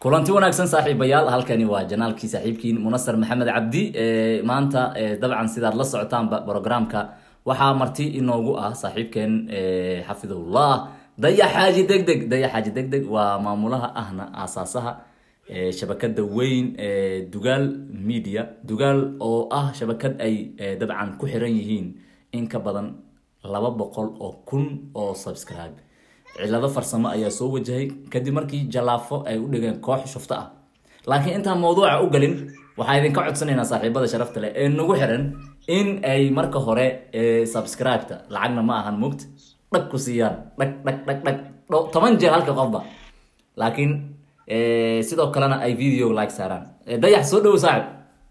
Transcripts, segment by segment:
kulanti wanaagsan saaxiibayaal halkani waa janaalkii saaxiibkiin munasar maxamed cabdi maanta dabcan sidaad la socotaanba programka waxaa marti inoogu ah saaxiibkeen xafidahullah dayax xaaji deg deg dayax xaaji deg deg waa maamulaha ahna aasaasaha shabakada weyn dugaal media dugaal oo ah shabakad ay dabcan ku xiran yihiin in ka badan laba boqol oo kun oo subscribe cilado farsamo ayaa soo wajahay kadib markii jalaafo ay u dhigeen koox shufto ah laakiin intaan mawduuca u galin waxaa idinka codsanaynaa saaxiibada sharafta leh ee nagu xiran in ay marka hore subscribe-ta lacagna ma ahan mugt dhag ku siiyaan dhag dhag dhag dhag toban jeer halka qofba laakiin sidoo kalena ay video like saaraan dayax soo dhowo saaxib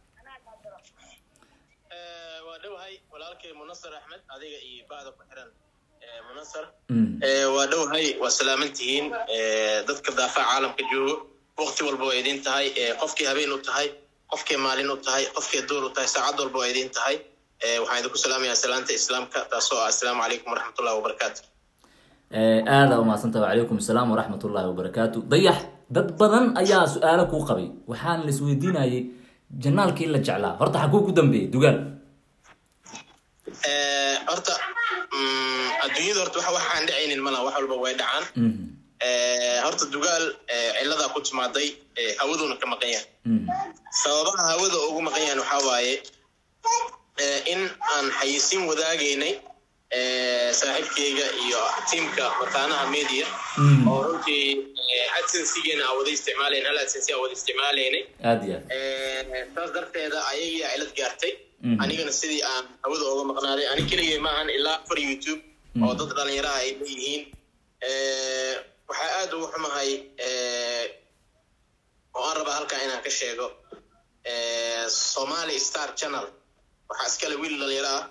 waa dhowahay walaalkay munasar axmed adiga iyo bacda ku xiran munasar waa dhowahay waa salaamantihiin dadka daafaca caalamka joogo wakti walba waa idin tahay qofkii habeen u tahay qofkii maalin u tahay qofkii duur u tahay saacad walba waa idin tahay waxaan idinku salaamayaa salaanta islaamka taasoo ah assalaamu calaykum waraxmatullahi wabarakaatu aada umaadsanta wacalaykum asalaam waraxmat ullahi wabarakaatu dayax dad badan ayaa su-aalo kuu qabay waxaan la isweydiinayay janaalkii la jeclaa horta xaguu ku dambeeyey dugaal horta adduunyada horta waxa waxaan dhacaynin malaha wax walba way dhacaan horta dugaal ciladaa ku timaaday hawaduuna ka maqan yahay sababaha hawada ugu maqan yahan waxaa waaye in aan xayisiin wadaagaynay saaxiibkeyga iyo tiamka mataanaha media oo runtii adsensigeena aan wada isticmaalayn hal adsensi aan wada isticmaalaynay aad iyo aad saas darteeda ayagiia cilad gaartay anigana sidii aan hawada ooga maqnaaday ani keligay maahan ilaa afar youtube oo dad dhalinyaraha ay leeyihiin waxaa aad ugu xumahay oo aan rabaa halkaa inaan ka sheego somali star channel waxaa iskale wiil dhalinyaro ah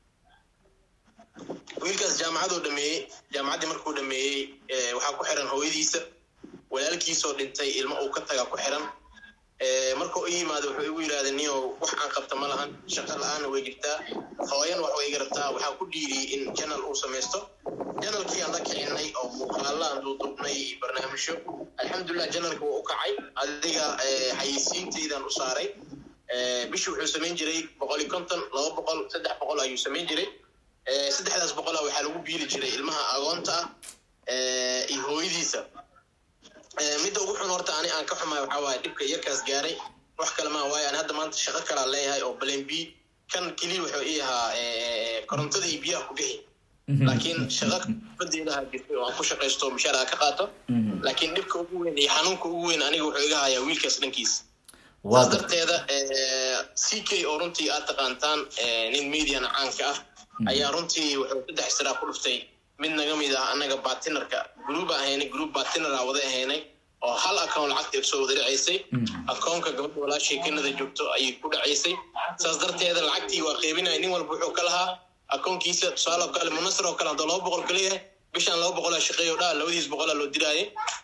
wiilkaas jaamacaduu dhameeyey jaamacaddii markuu dhameeyey waxaa ku xiran hooyadiisa walaalkiisoo dhintay ilmo uu ka taga ku xiran markuu i yimaado wuxuu igu yidhahda niyo wax aan qabta ma lahan shaqa la-aanna way jirtaa hooyan wax way iga rabtaa waxaa ku dhiiriyey in janal uu samaysto janalkii aan la kicinay oo muuqaalla aan duudubnay iyo barnaamijyo alxamdulilah janalka waa u kacay adiga xayisiintaydaan u saaray bishii wuxuu samayn jiray boqol iyo konton laba boqol saddex boqol ayuu samayn jiray saddexdaas boqola waxaa lagu biili jiray ilmaha agoonta ah iyo hooyadiisa midda ugu xun horta ani aan ka xumahay waxaa waaye dhibka yarkaas gaaray wax kale maa waaye ani hadda maanta shaqo kalaa leeyahay oo balen b kan keliya wuxuu ii ahaa korontada iyo biyaha ku bixi laakiin shaqa badeedaha jirtay oo aan ku shaqaysto mishaar aan ka qaato laakiin dhibka ugu weyn iyo xanuunka ugu weyn aniga wuxuu iga hayaa wiilkaas dhankiisa saas darteeda c k oo runtii aad taqaantaan nin mediana caanka ah ayaa runtii wuxuu saddex siraa ku dhuftay mid naga mid ah annaga batinarka gruuba ahaynay gruub batinara wada ahaynay oo hal account lacagta soo wada dhacaysay akoonka gabadha walaashii kanada joogto ayay ku dhacaysay saas darteeda lacagtii waa qeybinaya nin walba wuxuu ka lahaa akoonkiisa tusaale oo kale munasar oo kale haddoo laba boqol ka leeyahay bishaan laba boqolaa shaqeeyo dhaa labadiis boqolaa loo diraaye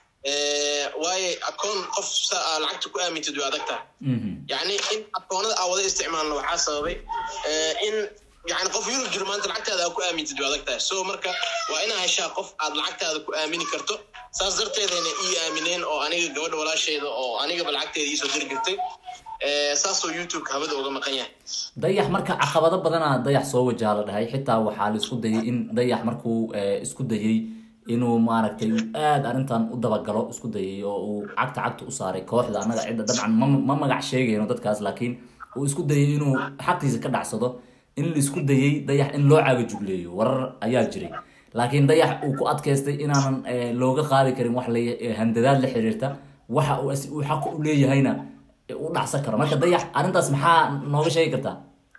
waaye akoon qof sa aa lacagta ku aamintid way adag tahay yacni in akoonada aa wada isticmaalna waxaa sababay in yani qof yurub jiro maanta lacagtaada aa ku aamintid way adag tahay so marka waa inaa heshaa qof aad lacagtaada ku aamini karto saas darteedayna ii aamineen oo aniga gabadha walaasheeda oo anigaba lacagteeda iisoo diri jirtay saasoo youtube habada uga maqan yahay dayax marka caqabado badanaa dayax soo wajaha la dhahay xitaa waxaa la isku dayay in dayax markuu isku dayay inuu maaragtay aada arrintan u dabagalo isku dayay oo uu cagta cagta u saaray kooxda annaga cidda dabcan ma ma magac sheegayno dadkaas laakiin uu isku dayay inuu xaqiisa ka dhacsado in la isku dayay dayax in loo caaga jugleeyo warar ayaa jiray laakiin dayax uu ku adkaystay inaanan looga qaadi karin wax la handadaad la xiriirta waxa uu xaq u leeyahayna u dhacsan karo marka dayax arrintaas maxaa nooga sheegi kartaa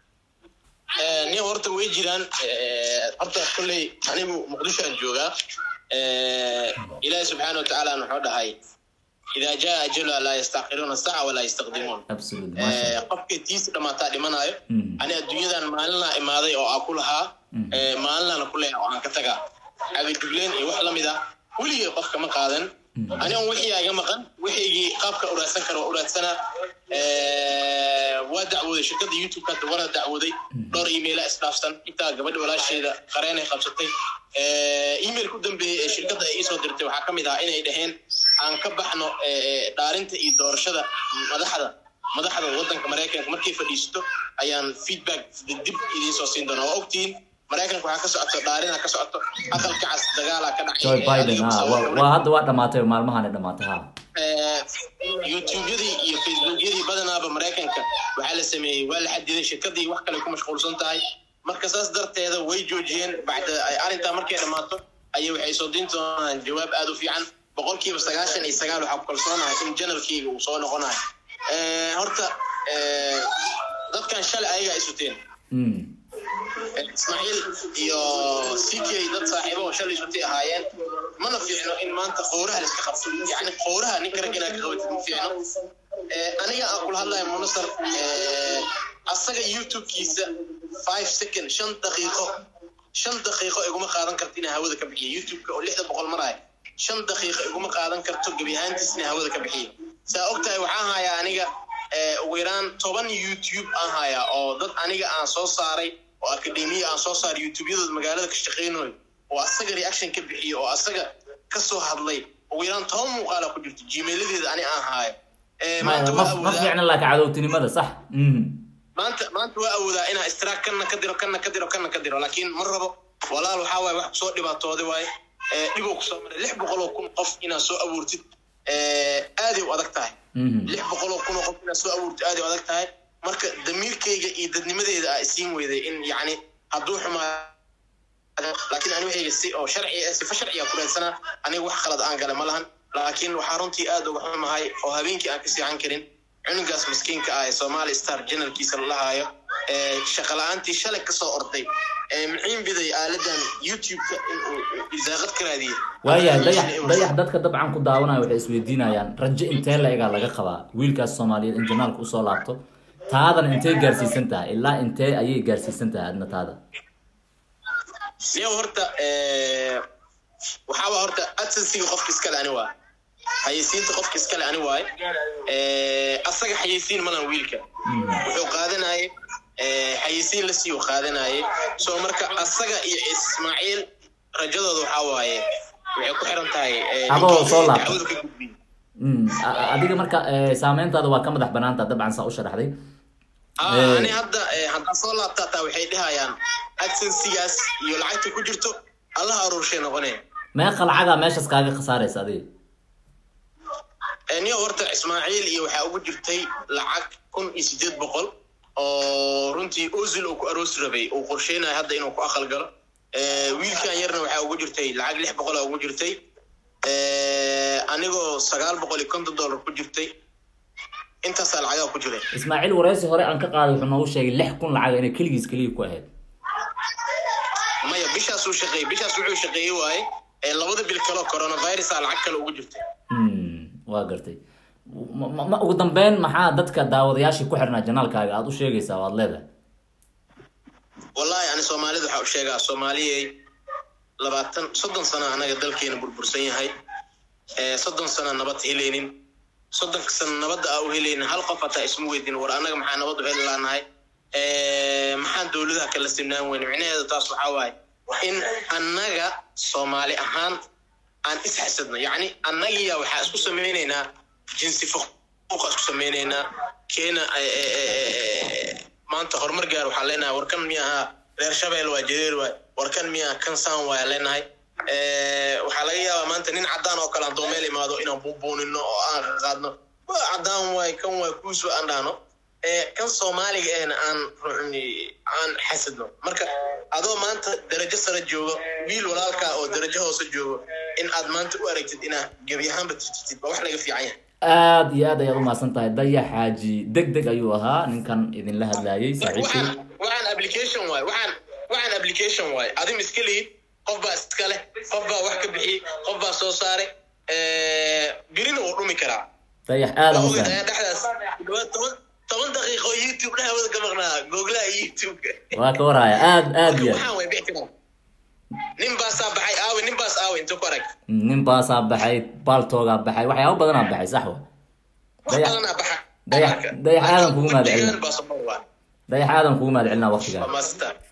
nin horta way jiraan horta kolley anigu muqdisho aan joogaa ilaahi subxaana watacaala wuxuu dhahay idaa jaa ajaluha laa yastaqiruuna saaca walaa yastaqdimuun qofkii tiisi dhamaataa dhimanaayo ani adduunyadan maalinaa imaaday oo aan ku lahaa maalinlaana ku leeyahay oo aan ka tagaa agajugleen iyo wax lamid ah weligay qofka ma qaadan ani on wixii iga maqan wixiygii qaabka uraadsan kara waa uraadsanaa waa dacwooday shirkadda youtube-ka wana dacwooday dhowr emaila isdhaafsan intaa gabadha walaasheeda qareenay qabsatay email ku dambeeyey ee shirkadda ay iisoo dirtay waxaa ka mid ahaa inay dhaheen aan ka baxno dhaarinta iyo doorashada madaxda madaxda waddanka maraykanka markay fadhiisato ayaan feedback dib idiin soo siin doonaa waa ogtihiin maraykanka waxaa ka socoto dhaarina ka socoto aqalka cas dagaalaa ka dhacay joe biden ha waa hadda waa dhamaatay maalmahan dhamaatay ha youtubeyadii iyo facebookyadii badanaaba maraykanka waxaa la sameeyey waa la xadiday shirkadii wax kale ku mashquulsan tahay marka saas darteeda way joojiyeen bacda arrintaa markay dhammaato ayay waxay soo diin doonaan jawaab aada u fiican boqolkiiba sagaashan iyo sagaal waxaa ku kalsoonahay in janalkeyga uu soo noqonayo horta dadkan shalay ayagaa isuteen ismaaciil iyo ck dad saaxiibo oo shalay isutay ahaayeen mana fiicno in maanta qowraha la iska qabto yani qowraha ninka rag inaad ka qabatid ma fiicno aniga aan kula hadlayo munasar asaga youtube-kiisa five second shan daqiiqo shan daqiiqo iguma qaadan karto inaa hawada ka bixiyo youtube-ka oo lixda boqol maraayo shan daqiiqo iguma qaadan karto gebi ahaantiis inaa hawada ka bixiyo saa og tahay waxaan hayaa aniga ugu yaraan toban youtube aan hayaa oo dad aniga aan soo saaray oo akademiya aan soo saaray youtube-yadooda magaalada ka shaqeynayo oo asaga reaction ka bixiyo oo asaga ka soo hadlay ugu yaraan toban muuqaala ku jirto gmailadeeda ani aan haayo ma fiicna laakiin cadowtinimada sax maanta maanta waa awoodaa inaa istiraak kanna ka diro kanna ka diro kanna ka diro laakiin ma rabo walaal waxaa waaye wax kusoo dhibaatooday waaye dhiboo kusoo maray lix boqol oo kun qof inaad soo abuurtid aaday u adag tahay lix boqol oo kun oo qof inaad soo abuurtid aaday u adag tahay marka damiirkayga iyo dadnimadeeda aa isiin weyday in yacni hadduu xumaa laakiin ani waxayga si oo sharci sifa sharciga ku raadsanaa aniga wax khalad aan gale ma lahan laakiin waxaa runtii aad uga xumahay oo habeenkii aan ka seexan karin cunugaas miskiinka ah ee somali star janalkiisa lalahaayo shaqa la-aantii shalay kasoo orday muxiin biday aaladan youtube-ka inuu isaaqad ka raadiyey waayahay dayax dayax dadka dabcan ku daawanaya waxay isweydiinayaan rajo intee la egaa laga qabaa wiilkaas soomaaliyeed in janaalka usoo laabto taadana intee gaarsiisan tahay ilaa intee ayay gaarsiisan tahay adna taada niyow horta waxaaba horta adsensiga qofka iskale ani waa xayeysiinta qofka iskale ani waaye asaga xayeysiin malan wiilka wuxuu qaadanayay xayeysiin la siiyo qaadanayay soo marka asaga iyo ismaaciil rajadooda waxaa waaye waxay ku xiran tahay adoo soo laabta adiga marka saameyntaada waa ka madax banaanta dabcan saa u sharaxday ani hadda haddaa soo laabta hataa waxay dhahayaan adsensigaas iyo lacagta ku jirto allaha aruurshay noqoneen meeqa lacagaa meeshaas kaaga khasaaraysa adiga niyo horta ismaaciil iyo waxaa ugu jirtay lacag kun iyo sideed boqol oo runtii ozil uu ku aroosi rabay uu qorsheynayo hadda inuu ku aqal galo wiilkan yarna waxaa ugu jirtay lacag lix boqol ugu jirtay anigoo sagaal boqol iyo konton dollar ku jirtay intaasaa lacagaa ku jiray ismaaciil wareysi hore aan ka qaaday wuxuu noogu sheegay lix kun lacaga inay keligiis keliya ku ahayd maya bishaasuu shaqeeyey bishaas wuxuu shaqeeyey waaye labada bil kaleo coronavirusa lacag kale ugu jirtay waa gartay ma ugu dambeyn maxaa dadka daawadayaashii ku xirnaa janaalkaaga aada u sheegaysaa waad leedahay wallahi ani soomaalida waxaa u sheegaa soomaaliyey labaatan soddon sana anaga dalkeena burbursan yahay soddon sana nabad helaynin soddonka sana nabadda aa u helaynin hal qof hataa isma weydin war annaga maxaa nabad u heli laanahay maxaan dowladaha kala simnaan weyne micnaheeda taas waxaa waaye in annaga soomaali ahaan aan isxasadno yacni annagiya waxaa isku samaynaynaa jinsi fuquuqa isku samaynaynaa keena maanta horumar gaar waxaan leenahay warkan miya ahaa reer shabeel waa jareer waay warkan miya kansaan waaya leenahay waxaa laga yaabaa maanta nin caddaan oo kale haddoo meel imaado inaan buubuunino oo aan qaadno waa caddaan waay kan waay kuuswa aan dhahno kan soomaaliga ehna aan aan xasadno marka adoo maanta darajo sare joogo wiil walaalkaa oo darajo hoose joogo in aad maanta u aragtid inaad gebi ahaanba tirtirtid waa wax laga fiican yahay aada iyo aad ayaad umahadsan tahay daya xaaji deg deg ayuu ahaa ninkan idinla hadlaayay saaxiibkii waxaan application waay waxaan waxaan application waay adim iska lihid qof baa iska leh qof baa wax ka bixiyey qof baa soo saaray birina wuu dhumi karaa dayax aada u Ogeyd ayaa dhexdaas toban toban daqiiqo youtube dhehawada ka maqnaa googlaha youtube-ka waa ka warhaya aad aad iyo waxaan way bixi karaa nin baasaa baxay aawe nin baas aawe inta ku arag nin baasaa baxay baaltoogaa baxay waxyaaba badanaa baxay sax wa wax Dayax- badanaa baxa dayax- dayax aadan kugu mahad celina. Baasaboor waa. dayax aadan kugu mahad celinaa waqtigaa Waa maasita